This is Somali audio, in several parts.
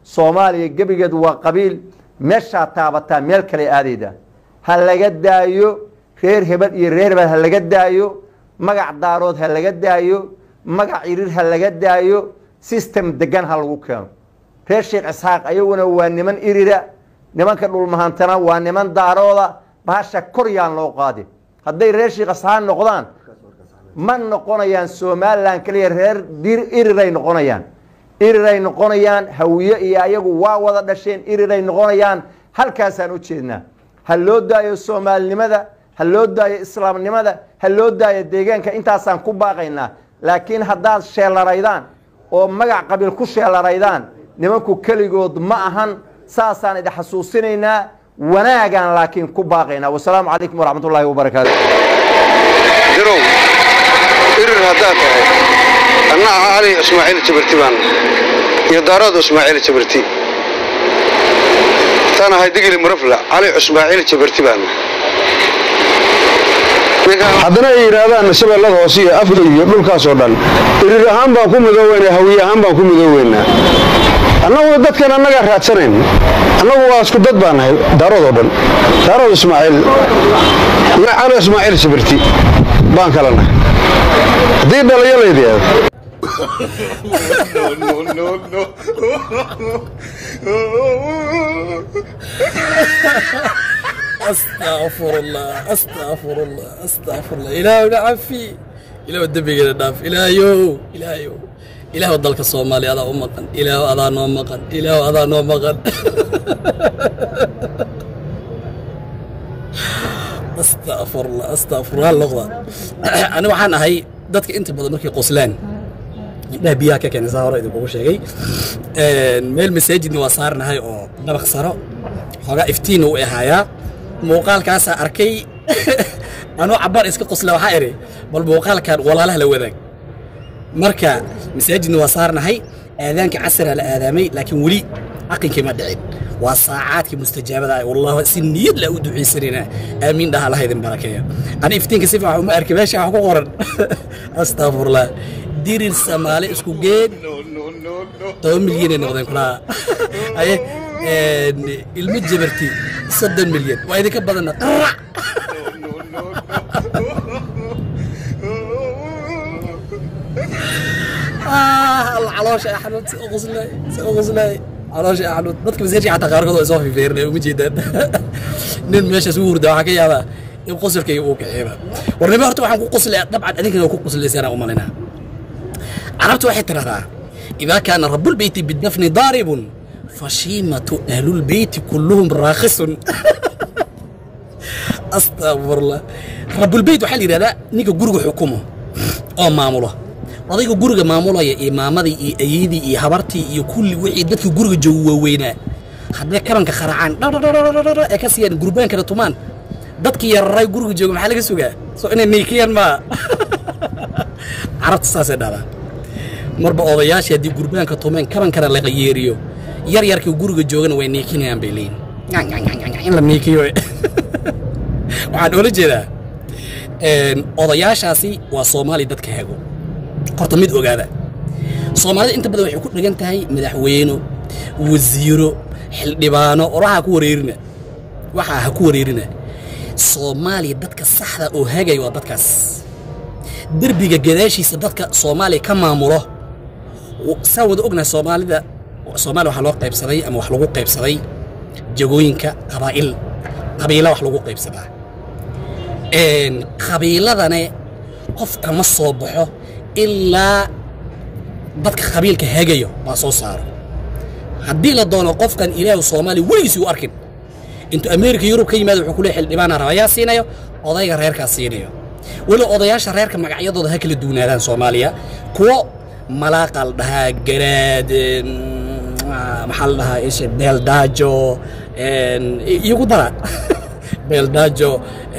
soomaaliya gebigeed waa qabiil meeshaa taabataa meel kale aadayda ha laga daayo reer hebel iyo reer hebel ha laga daayo magac daarood ha laga daayo magac irir ha laga daayo system degan ha lagu keeno reer sheekh isxaaq ayaguna waa niman irira nimanka dhulmahantana waa niman daarooda bahasha kor yaan loo qaadin hadday reer sheekh isxaaq noqdaan ma noqonayaan somalilan keliya reer iriray noqonayaan iriray noqonayaan hawiye iyo ayagu waa wada dhasheen iriray noqonayaan halkaasaan u jeednaa ha loo daayo soomaalinimada ha loo daayo islaamnimada ha loo daayo deegaanka intaasaan ku baaqaynaa laakiin haddaad sheelaraydaan oo magac qabiil ku sheelaraydaan nimanku keligood ma ahan saasaan idin xasuusinaynaa wanaagaan laakiin ku baaqaynaa wasalaamu calaykum waraxmat ullaahi wabarakaatu dirow irir haddaad tahay anna aha cali ismaaciil jabarti baan iyo daarooda ismaaciil jabarti taan ahay digili murafla cali ismaaciil jabarti baan haddana ay yidhaahdaan shabeellada hoose iyo afga iyo dhulkaasoo dhan irir ahaan baan ku midooweynaa hawiye ahaan baan ku midooweynaa annagu dadkan annagaa raadsanayn annagu waa isku dad baan nahay daaroodoo dhan daarood ismaaciil iyo cali ismaaciil sabirti baan kala nahay haddii dhaliyo layidhaahdo استغفر الله استغفر الله استغفر الله إلهي نعفي إلهي الدبي ناف إلهيو إلهيو إلهي ودلك الصومالي هذا أمقن إلهي هذا نوم مقن إلهي هذا نوم مقن استغفر الله استغفر الله اللغة أنا وحان هاي dadka inta badan markay qoslaan indhaha biyaha ka keenay saa hore idinkugu sheegay meel masaajidna waa saarnahay oo dabaq saro xoogaa iftiinna u ahaayaa muuqaalkaasaa arkay anuu cabbaar iska qosla waxaa idhi bal muuqaalkan walaalaha la wadaag marka masaajidna waa saarnahay aadaanka casriga la aadaamay laakiin weli aqankii ma dhicin waa saacaadkii mustajaabada ah wallah si niyad la u ducaysanayna aamiin dhaha laha idin barakeeya ani iftiinka si fiican uma arki meesha wax ku qoran astaqfurullah dirir samaale isku geed toban milyanay noqdeen kulaa aye ilmo jabarti soddon milyan waa idinka badanna qarac alla caloosha axmed si uquslay si uquslay caloosha axmed dadka masaajidka xataa qaarkood waa isoo fifiirinay uma jeedaan nin meeshaas u hurda waxaa ka yaabaa in qosolkayga uu kaxeeba warnimo horta waxaan ku qoslaya dabcan adinkana waa ku qoslaysaan u malinaa carabtu waxay tiraahdaa idaa kaana rabulbeyti bidnafni daaribun fashiimatu ahlulbeyti kulluhum raakhisun astaqfirullah rabulbeyt waxaa la yidhahdaa ninka guriga xukumo oo maamulo odayga guriga maamulaya iyo maamadii iyo ayeydii iyo habartii iyo kulli wixii dadka guriga jooga waaweynaa hadday kabanka qaracaan dhadhadhadhadhadha ee ka siiyaan gurbaankana tumaan dadkii yararay guriga jooga maxaa laga sugaa soo inay niikiyaan maa carabta saasay dhahdaa marba odayaashii haddii gurbaanka tumeen kabankana la qayeeriyo yar yarkii guriga joogana way niikinayaan bay leeyihin in la niikiyo waxaan oola jeedaa odayaashaasi waa soomaali dadka hago horta mid ogaada soomaalida inta badan waxay ku dhegan tahay madaxweyno wasiiro xildhibaano oraha ku wareerina waxaa ha ku wareerina soomaaliya dadka saxda oo hagaya waa dadkaas derbiga gadaashiisa dadka soomaaliya ka maamulo saan wada ognahay soomaalida soomaaliya waxaa loo qaybsaday ama wax lagu qaybsaday jagooyinka qabaa'il qabiila wax lagu qaybsadaa qabiiladane qof kama soo baxo ilaa dadka qabiilka hagayo baa soo saaro haddii la doono qofkan ilaahu soomaaliya weligiisii u arkin intuu ameerika yurub ka yimaado wuxuu ku leey xildhibaana rabayaa siinayo odayga reerkaas siinayo weli odayaasha reerka magacyadooda ha kala duwanaadaan soomaaliya kuwo malaaqa la dhahaa garaad maxaa la dhahaa ishe beeldaajo iyagu dara beeldaajo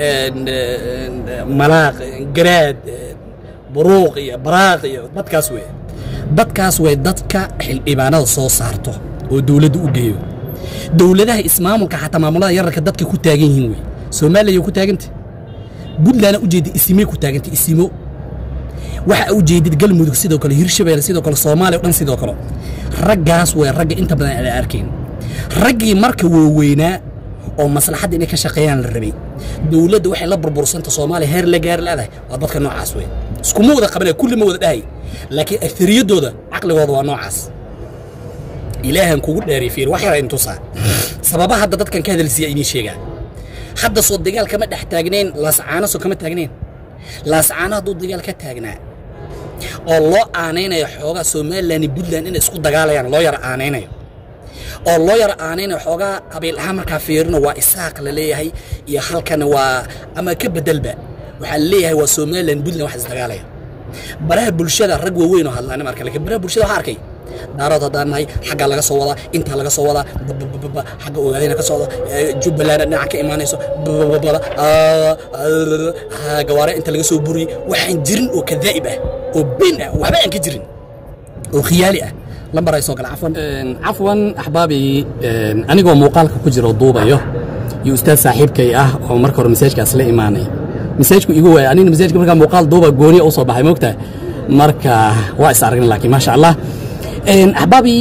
malaaq garaad buruuq iyo baraaq iyo dadkaas wey dadkaas way dadka xildhibaanada soo saarto oo dowladda u geeyo dowladaha ismaamulka xataa maamulada yararka dadka ku taagan yihiin wey soomaaliya ku taaganta puntlandna ujeeda isimay ku taaganta isimo waxa u jeedid galmudug sidoo kale hirshabelle sidoo kale soomaaliya o dhan sidoo kale raggaas way ragga inta badan aan arkayn raggii marka waaweynaa oo maslaxadda inay ka shaqeeyaan la rabay dowladda waxay la burbursanta soomaaliya heer la gaari leedahay waa dadka noocaas wey iskuma wada qabanaya kulli ma wada dhahay laakiin aktariyadooda caqligooda waa noocaas ilaahan kugu dheeray fiir wax yara intusaa sababaha hadda dadkan ka hadalsiiya idiin sheegaa hadda soo dagaal kama dhex taagnayn laascaano soo kama taagnayn laascaano hadduu dagaal ka taagnaa oo loo aanaynayo xoogaa somalilan iyo puntland inay isku dagaalayaan loo yara aanaynayo oo loo yara aanaynayo xoogaa qabiil ahaan markaa fiirino waa isaaq la leeyahay iyo halkana waa ama ka bedelba waxaa leeyahay waa somalilan puntland wax isdagaalaya baraha bulshada rag waaweyn oo hadlaana marka laakiin baraha bulshada waxaa arkay daarood haddaan nahay xaggaa laga soo wadaa intaa laga soo wadaa babababa xagga ogaadayna ka socda jubbaland dhinaca ka imaanayso babababada gawaare inta laga soo buriyey waxaan jirin oo kadaa'ib ah oo been ah waxba aan ka jirin oo khiyaali ah lambar ay soo gala cafwan cafwan axbaabi anigoo muuqaalka ku jiro duubayo iyo ustaad saaxiibkay ah oo marka hore masaajkaas la imaanay masaajku igu waaya anina masaajka markaa muuqaal duuba gooniya u soo baxay moogtaa marka waa is aragna laakiin maasha allah axbaabi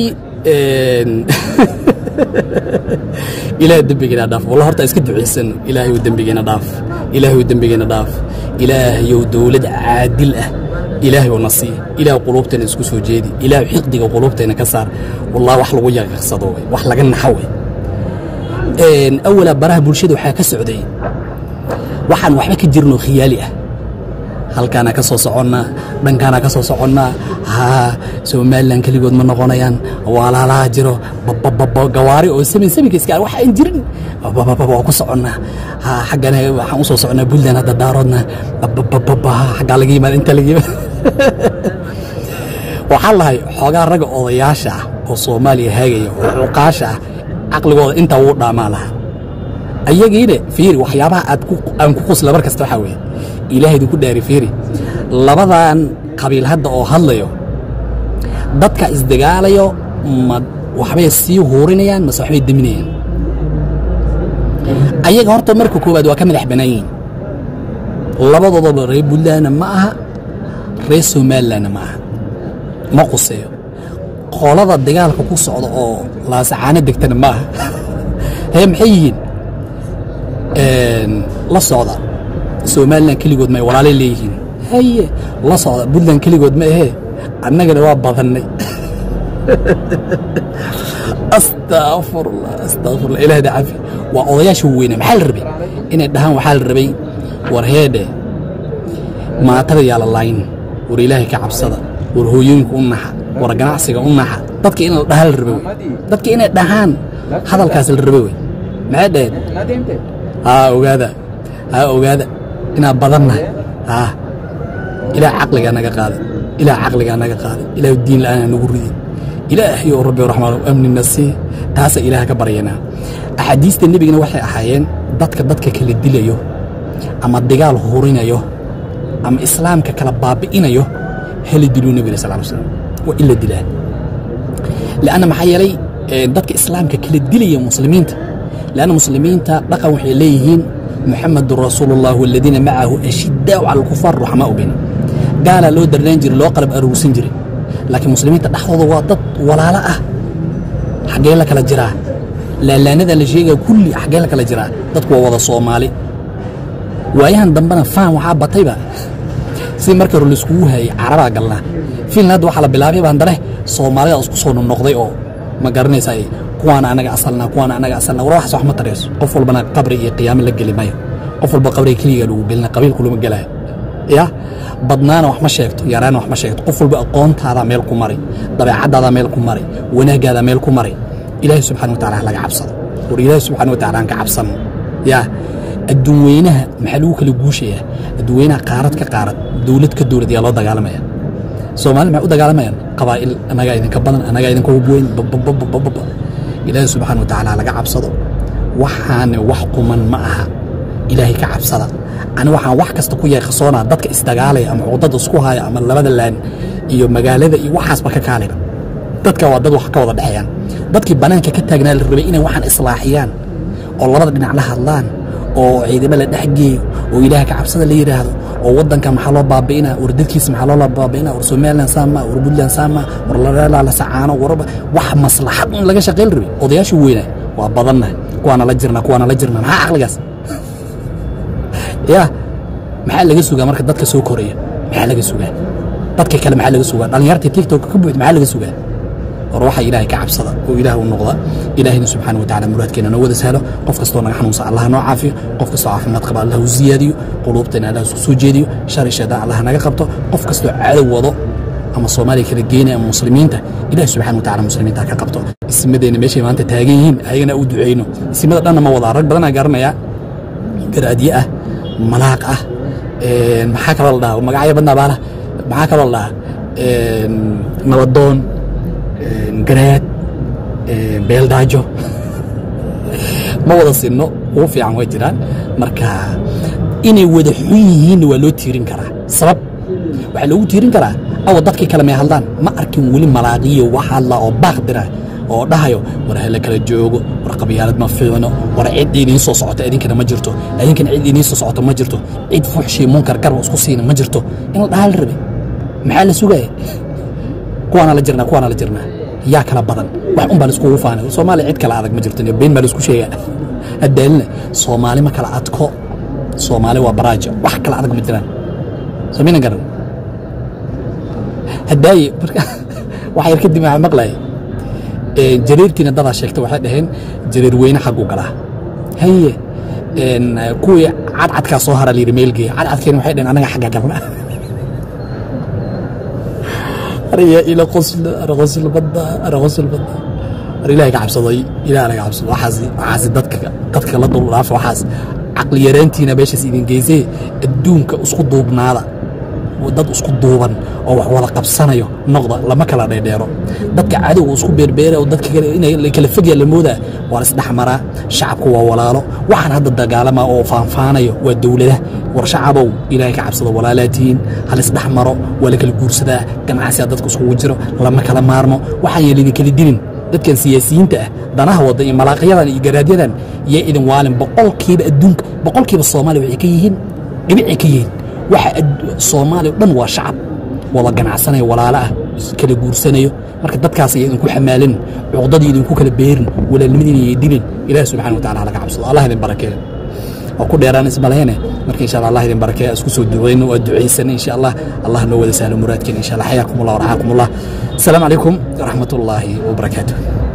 ilaah dembigeena dhaaf walla horta iska ducaysan ilaahay dembigeena dhaaf ilaahay dembigeena dhaaf ilaahayow dowlad caadil ah ilaahay oo na sii ilaah quluubteena isku soo jeedi ilaah xiqdiga quluubteena ka saar wallah wax lagu yaqiiqsado wey wax laga naxo wey awala baraha bulshada waxaa ka socday waxaan waxba ka jirin oo khiyaali ah halkaana ka soo soconnaa dhankaana ka soo soconnaa haa somalilan keligood ma noqonayaan walaalaha jiro babababa gawaari oo samin saminka iska wax aan jirin babababa waa ku soconnaa haa xaggana waxaan u soo soconnaa puntland hadda daaroodna babababa xaggaa laga yimaada inta laga yimaada waxaan lahay xoogaa ragga odayaasha ah oo soomaaliya haagaya oo cuqaasha ah caqligooda intaa wuu dhaamaa lahaa ayagiina fiiri waxyaabaha aad aan ku qusla mar kasta waxaa weeye ilaahaydu ku dhaari fiiri labadan qabiil hadda oo hadlayo dadka isdagaalayo ma waxbay sii huurinayaan mase waxbay deminayaan ayaga horta marka koowaad waa ka madax bannaan yihiin labadoodaba reer puntlandna ma aha reer somalilandna ma aha ma quseeyo qolada dagaalka ku socda oo laasacaano degtana ma aha hee maxay yihiin la socda somalilan keligood ma walaalay leeyihiin haye la socda puntland keligood ma ahee annagana waa badannay astaafurlah astaafurlah ilaahda cafi waa odayaasha weyna maxaa la rabay inay dhahaan waxaa la rabay war heedhe maatada yaa la laayn war ilaahay ka cabsada war hooyooyinka u naxa war ganacsiga u naxa dadka in la dhahaa la rabay wey dadka inay dhahaan hadalkaas la rabay wey maxay dhaheen haa ogaada haa ogaada inaan badannahay haa ilaah caqligaa naga qaaday ilaah caqligaa naga qaaday ilaah diin la'aana nagu ridin ilaahay oo rabbi raxmaan amnina sii taasa ilaah ka baryanaa axaadiista nebigana waxay ahaayeen dadka dadka kala dilayo ama dagaal hurinayo ama islaamka kala baabi'inayo hala diluu nebiga sal slam waa in la dilaa lianna maxaa yeelay dadka islaamka kala dilaya muslimiinta lianna muslimiinta dhaqan waxay leeyihiin muxamedun rasuulu ullah waladiina macahu ashiddaau cala alkufaar ruxamaau bayna gaalaa loo darnaan jiray loo qalab aruursan jiray laakiin muslimiinta dhexdooda waa dad walaalo ah xaggee la kala jiraa laalaanada la sheegaya kulli xaggee la kala jiraa dadku waa wada soomaali waayahan dambena faan waxaa batayba si marka hore laiskugu hayay carabaa galnaa fiilna hadda waxaa la bilaabay baan dare soomaalida isku soo noqnoqday oo ma garanaysaa kuwaana anaga asalnaa kuwaana anaga asalnaa war waxaas wax ma tarayso qof walbana qabri iyo qiyaamo la geli mayo qof walba qabriga keliga lagu gelina qabiilku lama gelaayo ya badnaana wax ma sheegto yaraana wax ma sheegto qof walba aqoontaadaa meel ku mari dabeecadaadaa meel ku mari wanaagaadaa meel ku mari ilaahay subxana wa tacala ha laga cabsado war ilaahay subxana wa tacala aan ka cabsano yaa adduun weynaha maxaa lagu kala guushayaa adduun weynaha qaarad ka qaarad dowlad ka dowlad yaa loo dagaalamaya soomaalida maxay u dagaalamayaan qabaa'il annagaa idinka badan annagaa idinka hubweyn babababababa ilaahay subxana wa tacala ha laga cabsado waxaana wax quman ma aha ilaahay ka cabsada ani waxaan wax kasta ku yeeqasoonaa dadka isdagaalaya ama cuqdada isku haya ama labada laan iyo magaalada iyo waxaasba ka kaaliba dadka waa dad wax ka wada dhexeeyaan dadkii bannaanka ka taagnaa la rabay inay waxaan islaaxiyaan oo labada dhinac la hadlaan oo ciidamo la dhexgeeyo oo ilaaha ka cabsada la yidhaahdo oo waddanka maxaa loo baabi'inaa war dadkiisa maxaa loo baabi'inaa war somaliland saama war puntland saama war la sacaano warba wax maslaxad un laga shaqayn rabay odayaashu weynaa waa badannahay kuwaana la jirna kuwaana la jirna maxaa caqligaas ya maxaa laga sugaa marka dadka soo koraya maxaa laga sugaa dadka kale maxaa laga sugaa dhallinyarta tiktok ka buuxda maxaa laga sugaa war waxa ilaahay ka cabsada oo ilaah u noqda ilaahayna subxaana watacaala muraadkeena noo wada sahlo qof kastoo naga xanuunsan allah noo caafiyo qof kastoo caafimaad qaba allah u ziyaadiyo quluubteena allah isku soo jeediyo shari shaydaan allah naga qabto qof kastoo cadow wado ama soomaaliya kala geynaya ama muslimiinta ilaah subxana watacaala muslimiinta ka qabto ismadeena meeshay maanta taagan yihiin ayagana u duceyno ismada dhanna ma wadaa rag badanaa garanaya garaadye ah malaaq ah maxaa kaloo la dhaha magacyo badnaa baala maxaa kaloo la dhaha nabadoon garaad beeldaajo ma wada sinno ugu fiican way jiraan marka inay wada xun yihiinna waa loo tiirin karaa sabab waxaa loogu tiirin karaa awa dadkii kale may hadlaan ma arkin weli malaaqiyo wax hadla oo baaq dira oo dhahayo war hala kala joogo war qabyaalad ma fiicno war cid idiin soo socota idinkana ma jirto idinkana cid idiin soo socota ma jirto cid fuxshii munkar garba isku siina ma jirto in la dhahaa la rabe maxaa la sugaya kuwaana la jirnaa kuwaana la jirnaa yaa kala badan wax un baa laiskugu faanay soomaaliya cid kala adag ma jirto been baa laisku sheegaa haddaalina soomaali ma kala adko soomaali waa baraajo wax kala adag ma jiraan samiina garan haddaaye wax yar kadib waxaa maqlaya jareertiina dadaa sheegta waxay dhaheen jareer weyne xaggu galaa haye kuwii cadcadkaa soo hara layidhi meelgeeya cadcadkeena waxay dhaheen anaga xagga galna arya ila qosla ara qosla badda ara qosla badda ar ilaahay ka cabsaday ilaah laga cabsado waxaas waxaas dadka dadka la dul dhaafa waxaas caqli yaraantiina meeshaas idin geysee adduunka isku duubnaada dad isku duuban oo wax wada qabsanayo noqda lama kala dheerdheero dadka cadowga isku beerbeera oo dadka kale inay kala fogyaa la moodaa waa laisdhexmaraa shacabku waa walaalo waxaan hadda dagaalama oo faanfaanayo waa dowlada war shacabow ilaahay ka cabsado walaalaatihiin halisdhexmaro waa la kala guursadaa ganacsiga dadka iskugu jiro lama kala maarmo waxaan yeel idin kala dilin dadkan siyaasiyiinta ah danaha wada iyo malaaqyadan iyo garaadyadan yaa idin waalin boqolkiiba adduunka boqolkiiba soomaaliya waxay ka yihiin dhibicay ka yihiin waxa soomaaliya o dhan waa shacab wada ganacsanayo walaalo ah kala guursanayo marka dadkaas ay idinku xamaalin cuqdadii idinku kala beerin walaalnimadiina iyo dilin ilaah subxana wa tacala halaga cabsado allah idin barakeeyo waa ku dheeraan ismalehene marka insha allah allah idin barakeeya isku soo duceyno waa ducaysan insha allah allah noo wada sahlo muraadkeena insha allah xayaakum allah warxaakum allah asalaamu calaykum waraxmat ullaahi wabarakaatuh